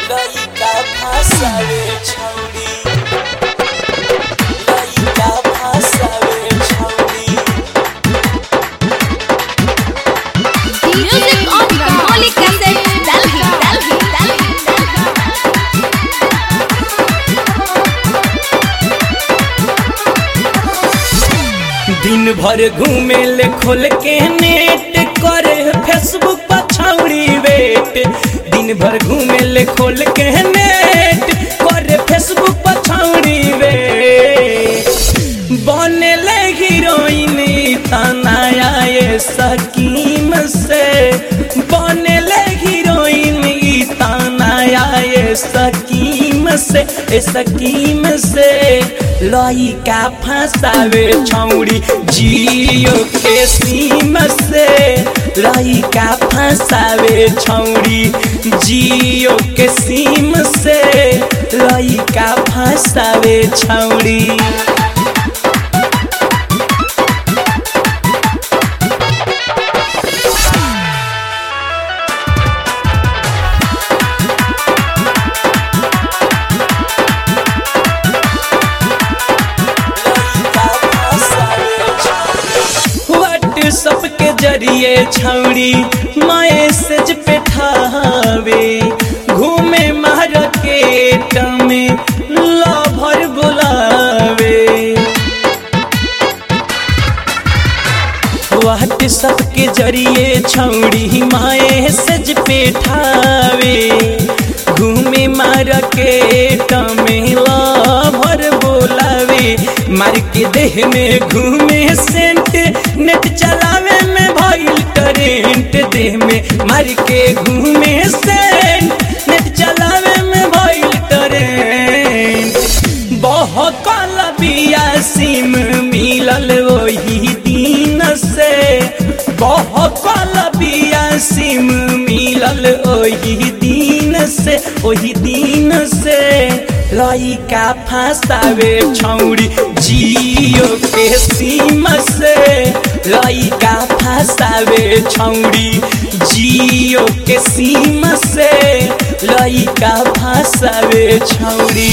लइका फसावे छौरी लइका फसावे छौरी Music on Rangoli Cassette, Delhi, Delhi, Delhi, Delhi. दिन भर घूमे ले खोल के नेट करे फेसबुक पर छौरी वेट दिन भर घूमे ले खोल के नेट करे फेसबुक पर छौरी वेट बने ले हीरोइन तनाया ये सकीम से बने ले हीरोइन तनाया ये सकीम से ए सकीम से लइका फसावे छौरी जियो के सीम से लइका फसावे छौरी जियो के सीम से लइका फसावे छौरी व्हाट्सअप के जरिए छौरी मैसेज पे ठावे घूमे मार्केट में लभर बुलावे व्हाट्सअप के जरिए छौड़ी मैसेज पे ठावे घूमे मार्केट में लभर बोलावे मार के देह में घूमे सेंट नेट चलावे में भइल करेंट देह में मार के घूमे सेंट नेट चलावे में भइल करेंट बहकल बिया सिम मिलल वही दिन से बहकल बिया सिम मिलल वही दिन से वही दिन से लइका फसावे छौरी जियो के सीम से लइका फसावे छौरी जियो के सीम से लइका फसावे छौरी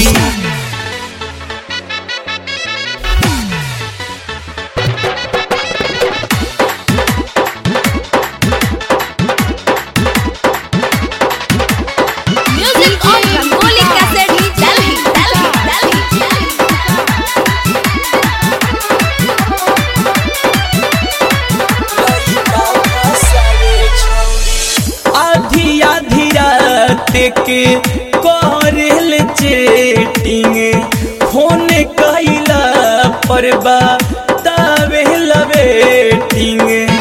Music on Rangoli Cassette, Delhi, Delhi, Delhi, Delhi. आधी आधी रात के करल चेटिंग फोन कैला पर बतावे लवेटिंग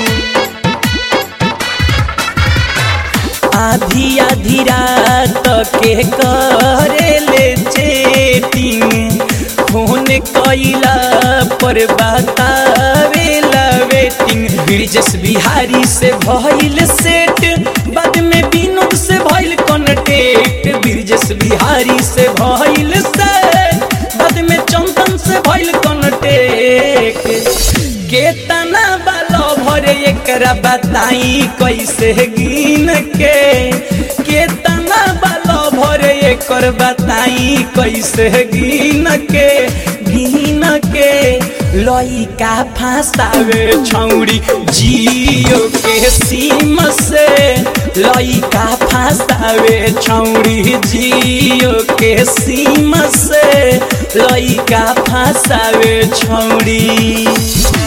आधी आधी रात के करेले चेटिंग फोन कैला पर बतावे वेटिंग ब्रिजेश बिहारी से भइल सेट बाद में विनोद से भइल कॉन्टेक्ट ब्रिजेश बिहारी से भइल सेट बाद में चंदन से भइल कॉन्टेक्ट केतना बालो भरे एकरा बताई कैसे गिन के केतना बालो भरे एकर बताई कैसे गिन के गिन के लइका फसावे छौरी जियो के सीम से लइका फसावे छौरी जियो के सीम से लइका फसावे छौरी